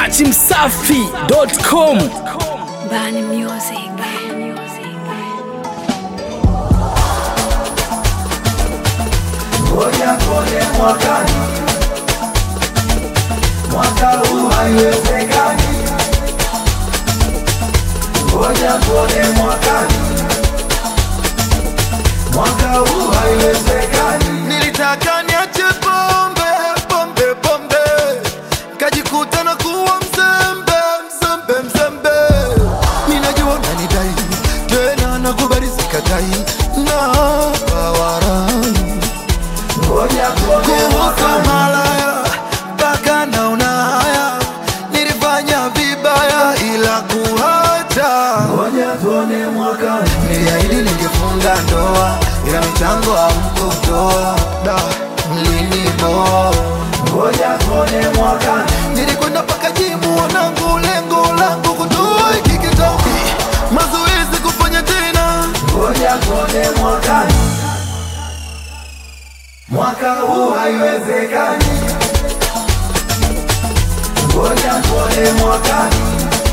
dachimsafi.com Bani Music. Ngoja tuone mwakani, mwaka huu haiwezekani. Ngoja tuone mwakani, mwaka huu haiwezekani. Nilitaka niache pombe pombe pombe, kajikuta na kuwa mzembe mzembe mzembe. Ninajua nanidai tena, nakubali sikatai, na bawarai Ngoja tuone kuhusu mwakani, malaya mpaka naona haya, nilifanya vibaya ila kuacha ngoja tuone mwakani, Niliahidi ningefunga ndoa, ila michango hamkutoa. Da, mliniboa. ngoja tuone mwakani, Nilikwenda mpaka jimu wanangu, lengo langu kutoa hiki kitambi, mazoezi kufanya tena. ngoja tuone mwakani, mwaka huu haiwezekani. Ngoja tuone mwakani,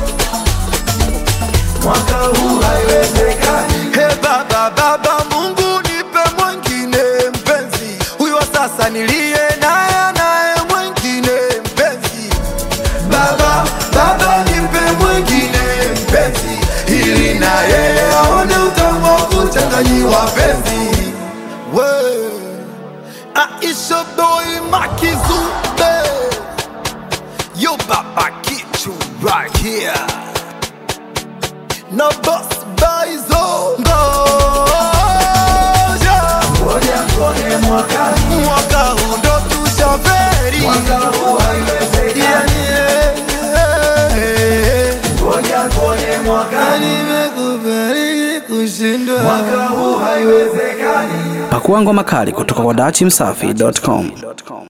mwaka huu haiwezekani. He baba, baba Mungu nipe mwengine mpenzi, huyu wa sasa niliye naye naye mwengine mpenzi. Baba, baba nipe mwengine mpenzi, ili na yeye aone utamu wa kuchanganyiwa penzi. We Aisha boy Makizube, yo baba kichu right here na boss baizo ngoja Ngoja tuone mwakani, mwaka huu ndo tushaferi mwaka huu haiwezekani. Yeah, yeah. Ngoja tuone mwakani, nimekubariki kushindwa mwaka huu haiwezekani. pakuangwa makali kutoka kwa dachimsafi.com